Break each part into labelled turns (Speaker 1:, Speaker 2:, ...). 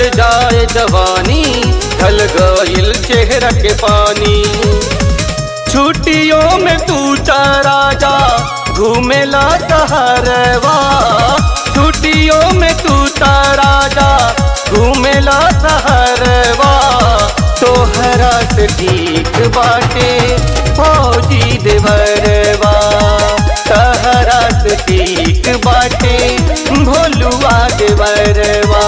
Speaker 1: बीतल जाए जवानी ढल गइल चेहरा के पानी छुट्टियों में तू चारा जा घूमेला सहरवा छुट्टियों में तू तारा जा घूमेला सहरवा तोहरा से ठीक बाटे फौजी देवरवा तहरा से ठीक बाटे भोलुआ देवरवा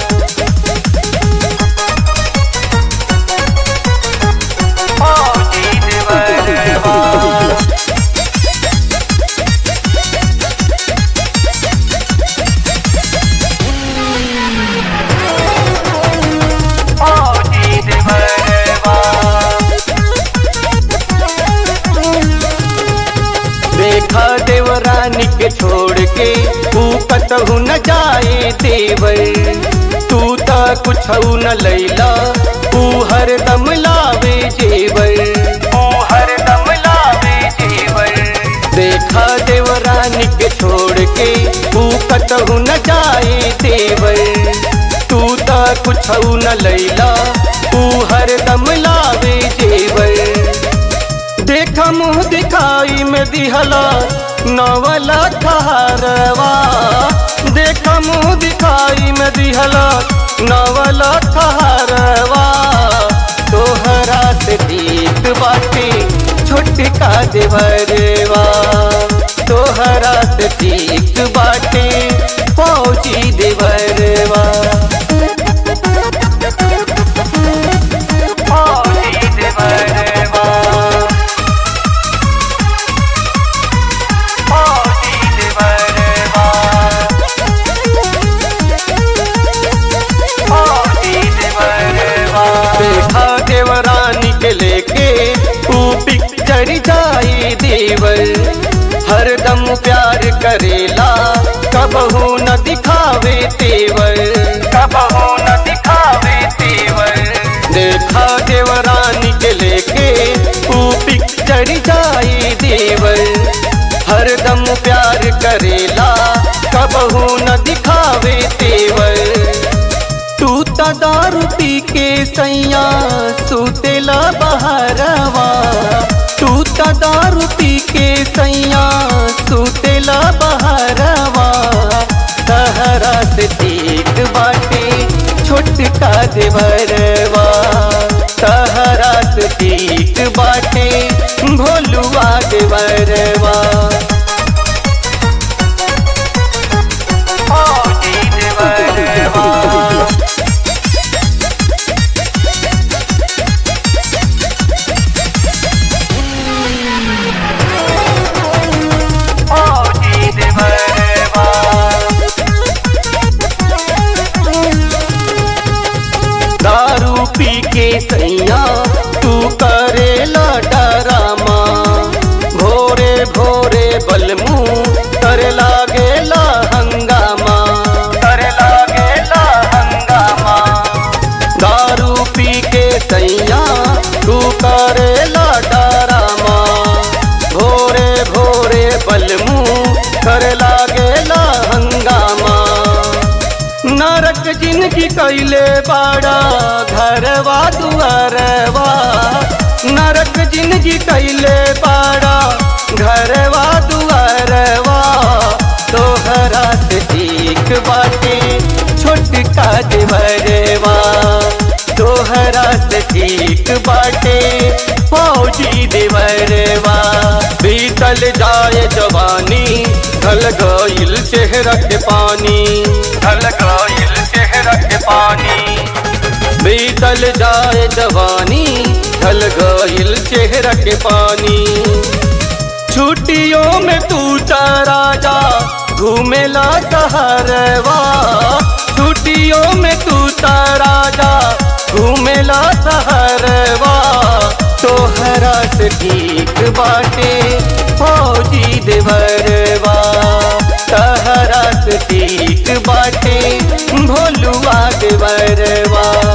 Speaker 1: फौजी देवरवा फौजी देवरवा देखा देवरानी के छोड़ के तू कतहु न जाए देवर तू त कुछ न लैला तू हरदम लावे जेवर तू हरदम लावे जेवर देखा देवरानी के छोड़ के तू कतहु न जाए देवर तू त कुछ न लैला तू हरदम लावे जेवर देखा मुँह दिखाई में दिहला नवला ठहरवा देखा मुँह दिखाई में दिहला नवला ठहरवा तोहरा से दीत बाटे छोटका देवरवा तोहरा से दीत बाटे फौजी देवरवा फौजी देवरवा फौजी देवरवा फौजी देवरवा देखा देवरानी के लेके तू पिक्चर जाई देवर हरदम प्यार करेला कबहू न दिखावे तेवर कबहू न दिखावे तेवर देखा देवरानी के लेके तू पिक्चर जाई देवर हरदम प्यार करेला कबहू न दिखावे तेवर तू त दारू पी के सैया सुतेला बहरवा तू त दारू पी के सैया सुतेला बहरवा तहरा से ठीक बाटे छोटका देवरवा तहरा से ठीक बाटे भोलुआ देवरवा फौजी देवरवा फौजी देवरवा दारू पी के सैया तू करेला डरामा भोरे भोरे बलमू करे लागेला हंगामा करे लागेला हंगामा दारू पी के सैया तू करेला डरामा भोरे भोरे बलमू करे लागेला हंगामा नरक जिनकी कैले बाड़ा घरवा दुआरवा नरक जिनकी कैले बाड़ा घरवा दुआरवा तोहरा से ठीक बाटे छोटका देवरवा तोहरा से ठीक बाटे फौजी देवरवा बीतल जाए जवानी ढल गइल चेहरा के पानी ढल गइल चेहरा के पानी बीतल जाए जवानी ढल गइल चेहरा के पानी छुट्टियों में तू चारा जा घूमेला सहरवा छुट्टियों में तू तारा जा घूमेला सहरवा तोहरा से ठीक बाटे फौजी देवरवा तहरा से ठीक बाटे भोलुआ देवरवा